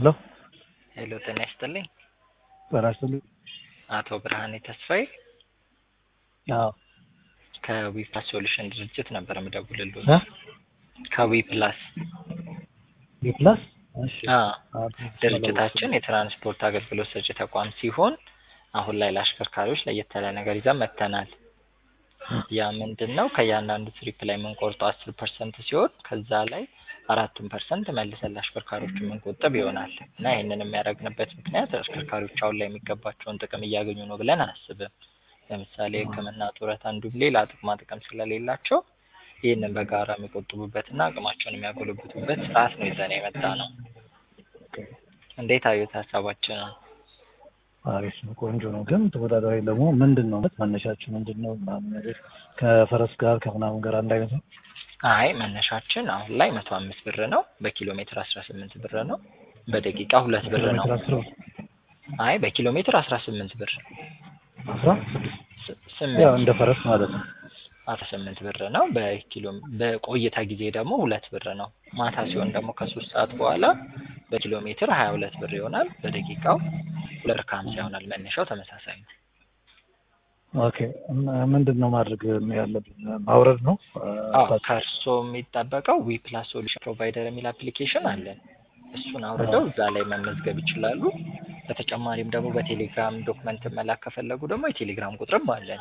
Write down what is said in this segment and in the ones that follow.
ሄሎ ሄሎ ጤና ይስጥልኝ። ጤና ይስጥልኝ። አቶ ብርሃኔ ተስፋዬ አዎ ከዊ ፕላስ ሶሉሽን ድርጅት ነበር የምደውልልዎት። እ ከዊ ፕላስ ቢፕላስ እሺ አዎ አዎ ድርጅታችን የትራንስፖርት አገልግሎት ሰጪ ተቋም ሲሆን አሁን ላይ ለአሽከርካሪዎች ለየት ያለ ነገር ይዘን መጥተናል። ያ ምንድን ነው? ከእያንዳንዱ ትሪፕ ላይ የምንቆርጠው አስር ፐርሰንት ሲሆን ከዛ ላይ አራቱን ፐርሰንት መልሰን ለአሽከርካሪዎች የምንቆጥብ ይሆናል እና ይህንን የሚያደርግንበት ምክንያት አሽከርካሪዎች አሁን ላይ የሚገባቸውን ጥቅም እያገኙ ነው ብለን አናስብም። ለምሳሌ ሕክምና፣ ጡረታ እንዲሁም ሌላ ጥቅማ ጥቅም ስለሌላቸው ይህንን በጋራ የሚቆጥቡበትና አቅማቸውን የሚያጎለብቱበት ስርዓት ነው ይዘን የመጣ ነው። እንዴት አዩት ሀሳባችንን? አሪፍ ነው፣ ቆንጆ ነው። ግን ተወዳዳሪ ደግሞ ምንድን ነው መነሻችሁ ምንድን ነው ምናምን ነገር ከፈረስ ጋር ከምናምን ጋር አንድ አይነት ነው? አይ መነሻችን አሁን ላይ መቶ አምስት ብር ነው። በኪሎ ሜትር አስራ ስምንት ብር ነው። በደቂቃ ሁለት ብር ነው። ኪሎሜትር አስር አይ በኪሎ ሜትር አስራ ስምንት ብር አስራ ስ- ያው ስምንት እንደ ፈረስ ማለት ነው። አስራ ስምንት ብር ነው። በኪሎ በቆይታ ጊዜ ደግሞ ሁለት ብር ነው። ማታ ሲሆን ደግሞ ከሶስት ሰዓት በኋላ በኪሎ ሜትር ሀያ ሁለት ብር ይሆናል። በደቂቃው ሁለት ብር ከሀምሳ ይሆናል። መነሻው ተመሳሳይ ነው። ኦኬ እና ምንድን ነው ማድረግ ያለብን? ማውረድ ነው አዎ ከእርስዎ የሚጠበቀው ዊ ፕላስ ሶሉሽን ፕሮቫይደር የሚል አፕሊኬሽን አለን። እሱን አውርደው እዛ ላይ መመዝገብ ይችላሉ። በተጨማሪም ደግሞ በቴሌግራም ዶክመንት መላክ ከፈለጉ ደግሞ የቴሌግራም ቁጥርም አለን።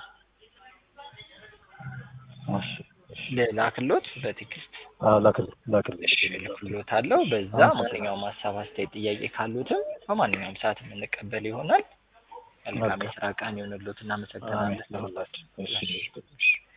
እሺ፣ ልላክሎት በቴክስት አዎ ላክል ላክል እሺ ልክሎት አለው። በዛ ማንኛውም ሀሳብ፣ አስተያየት፣ ጥያቄ ካሉትም በማንኛውም ሰዓት የምንቀበል ይሆናል። መልካም የስራ ቀን ይሁንልዎት። እናመሰግናለን። ለሁላችን እሺ